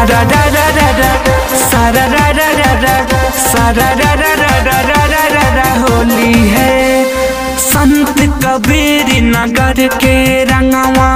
सारा रा रा रा रा सारा रा रा रा रा सारा रा रा रा रा रा रा रा रा होली है संत कबीर नगर के रंगवा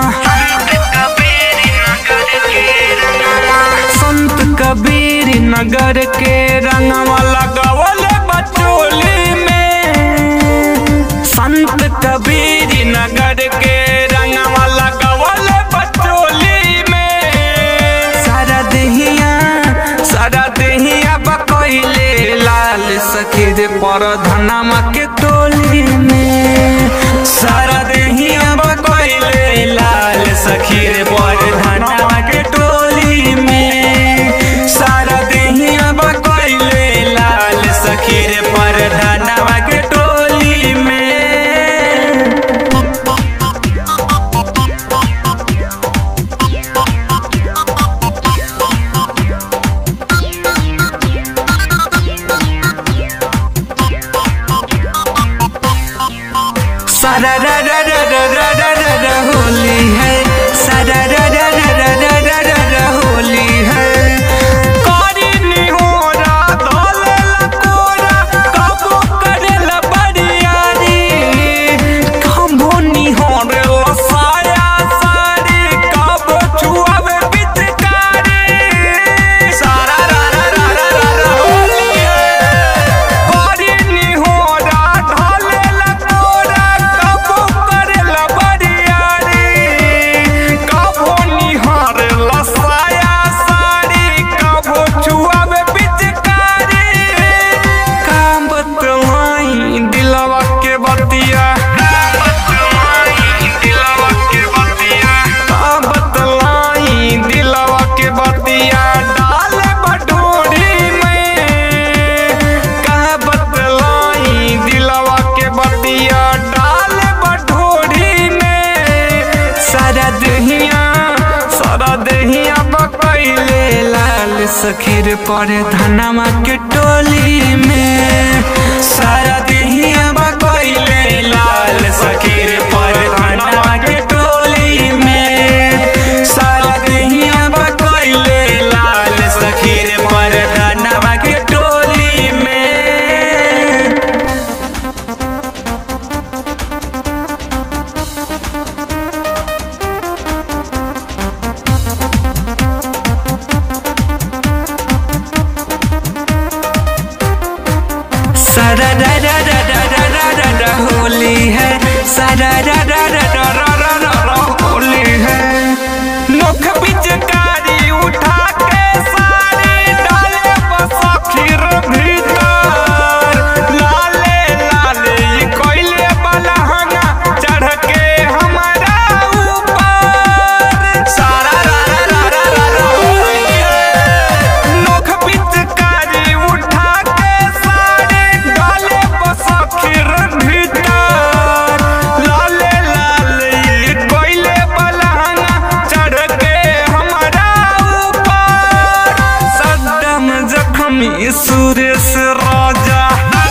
संत कबीर नगर के रंगवा लगावल बचोली में संत कबीर नगर के रंगवा लगावल बचोली में सारा दहिया सारा दहिया बकैले लाल सखीर पर धनमा के टोली में सारा दहिया बकैले लाल सखीर पर धनमा के टोली में सारा दहिया बकैले लाल सखीर पर धनमा के टोली में सारा रा रा रा रा रा रा रा रा होली है सारा रा रा रा रा रा रा रा रा होली है कारी निहोरा धोले लकोरा कबो करेला बरियारी कबो निहोरे लसाया सारी कबो छुआवे पिचकारी सारा रा रा रा रा रा रा होली है कारी निहोरा धोले लकोरा कबो करेला बरियारी कबो निहारे लसाया साड़ी कबो छुआवे पिचकारी काम बतलाई दिलवा के बतिया काम बतलाई दिलवा के बतिया डाल बटोरी में कहा बतलाई दिलवा के बतिया डाल बटोरी में सारा दहिया सारा दहिया बकैले लाल सखीर पर धनमा के टोली में सारा दहिया बकैले लाल सखीर पर धनमा के टोली में सारा दहिया बकैले लाल सखीर पर धनमा के टोली में सारा रा रा रा रा रा रा रा रा होली है सारा रा रा रा रा रा रा रा रा होली है नोख पिचकारी उठा के सारी डाले बसखीर भीतर लाले लाले ई कोइले बलहंगा चढ़ के हमारा ऊपर सारा रा रा रा रा रा रा होली है नोख पिचकारी उठा के सारे डाले बसखीर भीतर लाले लाले ई कोइले बलहंगा चढ़ के हमारा ऊपर सद्दम जख्मी सुरेश राजा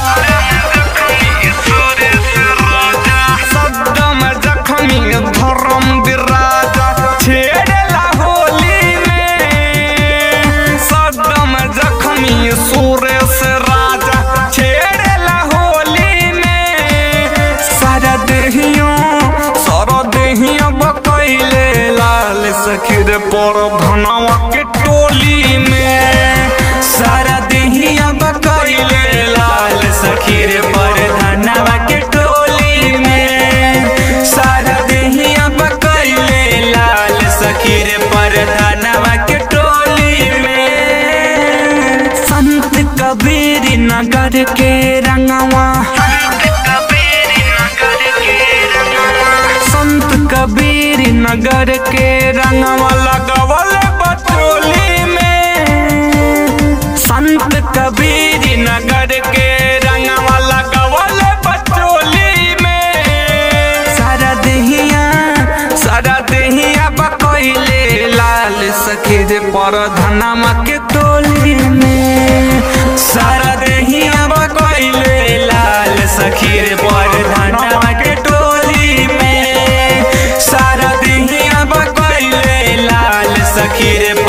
सद्दम जख्मी धर्म विराजा छेड़ला होली में सद्दम जख्मी सुरेश राजा छेड़ला होली में सारा देहियों सारा देहियों बकैले लाल सखीर पर धनवा के टोली में सारा देहिया बकैले लाल सखीर पर धनवा के टोली में सारा देहिया बकैले लाल सखीर पर धनवा के टोली में संत कबीर नगर के रंगवा संत कबीर नगर के रंगवा लगवल बचोली में संत कबीर नगर के रंगवा लगवल बचोली में सारा दहिया सारा दहिया बकैले लाल सखीर पर धनमा के टोली में सारा दहिया बकैले लाल सखीर पर धनमा के टोली में सारा दहिया बकैले लाल सखीर